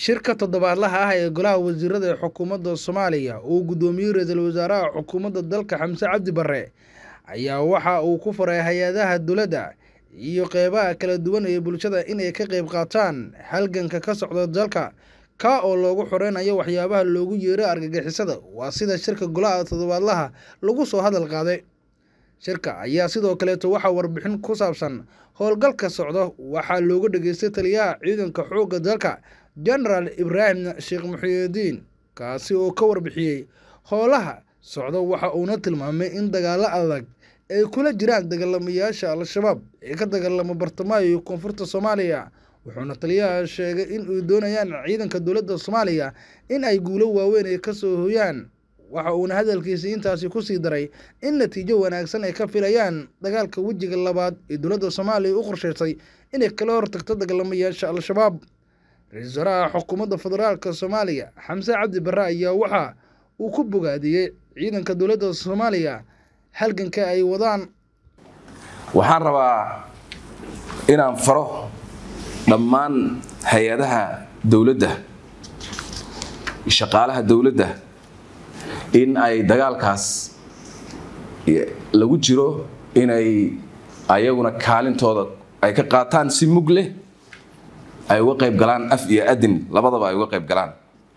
shirka toddobaadlaha ah ee golaha wasiirada ee xukuumadda soomaaliya uu guddoomiyey ra-iisul wasaaraha xukuumadda dalka xamse cabdi barre ayaa waxa uu ku faray hay-adaha dowladda iyo qeybaha kala duwan ee bulshada inay ka qeyb qaataan halganka ka socda dalka ka oo loogu xoreynayo waxyaabaha loogu yeero argagixisada waa sida shirka golaha toddobaadlaha lagu soo hadal qaaday shirka ayaa sidoo kaleeto waxaa warbixin ku saabsan howlgalka socda waxaa looga dhageystay taliyaha ciidanka xoogga dalka genaraal ibraahim sheekh muxiidiin kaasi oo ka warbixiyey howlaha socda waxa uuna tilmaamay in dagaalo adag ay kula jiraan dagaalamayaasha al-shabaab ee ka dagaalama bartamaha iyo koonfurta soomaaliya wuxuuna taliyaha sheegay in ay doonayaan ciidanka dowladda soomaaliya in ay guulo waaweyn ay kasoo hoyaan waxa uuna hadalkiisii intaasi kusii daray in natiijo wanaagsan ay ka filayaan dagaalka wejiga labaad ee dowladda soomaaliya u qorsheysay inay kala hortagto dagaalamayaasha al-shabaab ra-iisul wasaaraha xukuumadda federaalk soomaaliya xamse cabdi barre ayaa waxa uu ku bogaadiyey ciidanka dowladda soomaaliya halganka ay wadaan waxaan rabaa inaan faro dhammaan hay-adaha dowladda shaqaalaha dowladda in ay dagaalkaas lagu jiro inay ayaguna kaalintooda ay ka qaataan si mug leh ay uga qayb galaan af iyo adin labadaba ay uga qayb galaan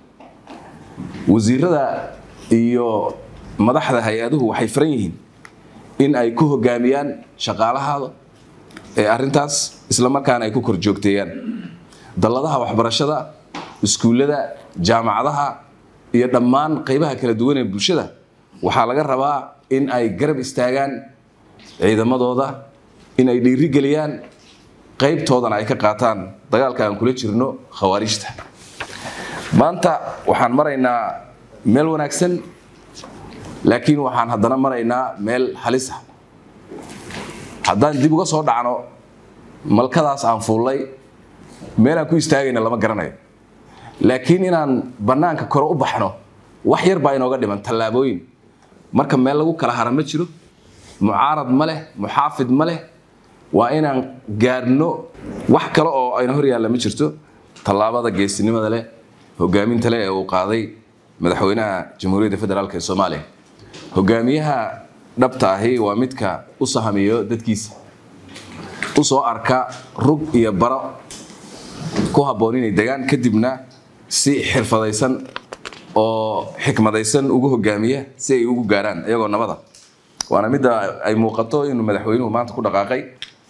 wasiirada iyo madaxda hay-aduhu waxay faran yihiin in ay ku hogaamiyaan shaqaalahaada ee arrintaas isla markaana ay ku kor joogteeyaan dalladaha waxbarashada iskuullada jaamacadaha iyo dhammaan qaybaha kala duwan ee bulshada waxaa laga rabaa in ay garab istaagaan ciidamadooda in ay dhiirigeliyaan qaybtoodana ay ka qaataan dagaalka aan kula jirno khawaarijta maanta waxaan maraynaa meel wanaagsan laakiin waxaan haddana maraynaa meel halisa haddaan dib uga soo dhacno malkadaas aan fuullay meelaan ku istaagayna lama garanayo laakiin inaan bannaanka kore u baxno wax yar baa inooga dhiman tallaabooyin marka meel lagu kala hara ma jiro mucaarad ma leh muxaafid ma leh waa inaan gaadhno wax kale oo ayna hor yaalla ma jirto tallaabada geesinimada leh hogaaminta leh ee uu qaaday madaxweynaha jamhuuriyadda federaalk ee soomaaliya hogaamiyaha dhabta ahi waa midka u sahamiyo dadkiisa u soo arka rug iyo baro ku habboon inay degaan kadibna si xirfadaysan oo xikmadaysan ugu hogaamiya si ay ugu gaarhaan iyagoo nabada waana midda ay muuqato inuu madaxweynuhu maanta ku dhaqaaqay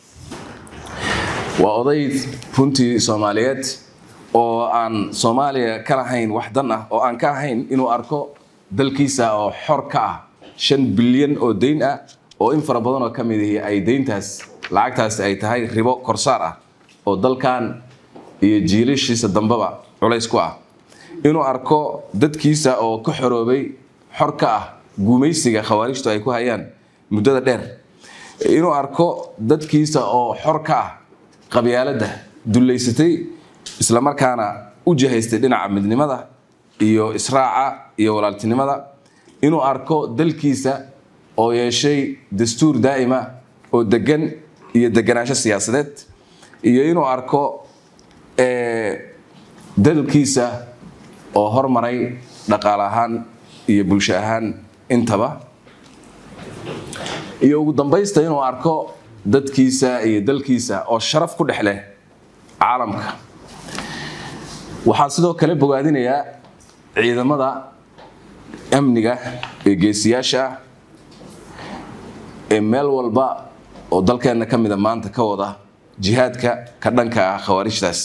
waa oday runtii soomaaliyeed oo aan soomaaliya ka lahayn wax dan ah oo aan ka ahayn inuu arko dalkiisa oo xor ka ah shan bilyan oo dayn ah oo in fara badan oo ka mid ihi ay dayntaas lacagtaasi ay tahay ribo korsaar ah oo dalkan iyo jiilashiisa dambeba culays ku ah inuu arko dadkiisa oo ka xoroobay xor ka ah guumaysiga khawaarijtu ay ku hayaan muddada dheer inuu arko dadkiisa oo xor ka ah qabyaaladda dullaysatay islamarkaana u jihaystay dhinaca midnimada iyo israaca iyo walaaltinimada inuu arko dalkiisa oo yeeshay dastuur daa'ima oo degan iyo deganaansho siyaasadeed iyo inuu arko dalkiisa oo hormaray dhaqaale ahaan iyo bulsho ahaan intaba iyo ugu dambaysta inuu arko dadkiisa iyo dalkiisa oo sharaf ku dhex leh caalamka waxaan sidoo kale bogaadinayaa ciidamada amniga ee geesiyaasha ah ee meel walba oo dalkeenna ka mida maanta ka wada jihaadka ka dhanka ah khawaarijtaas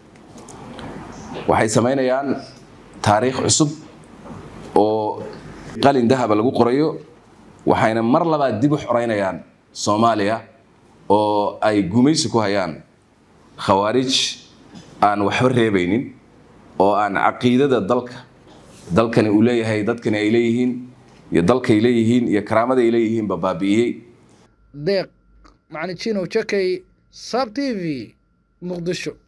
waxay samaynayaan taariikh cusub oo qalin dahaba lagu qorayo waxayna mar labaad dib u xoreynayaan soomaaliya oo ay gumaysi ku hayaan khawaarij aan waxba reebaynin oo aan caqiidada dalka dalkani uu leeyahay dadkani ay leeyihiin iyo dalkay leeyihiin iyo karaamada ay leeyihiinba baabi'iyey deeq macnijino jakay sab t v muqdisho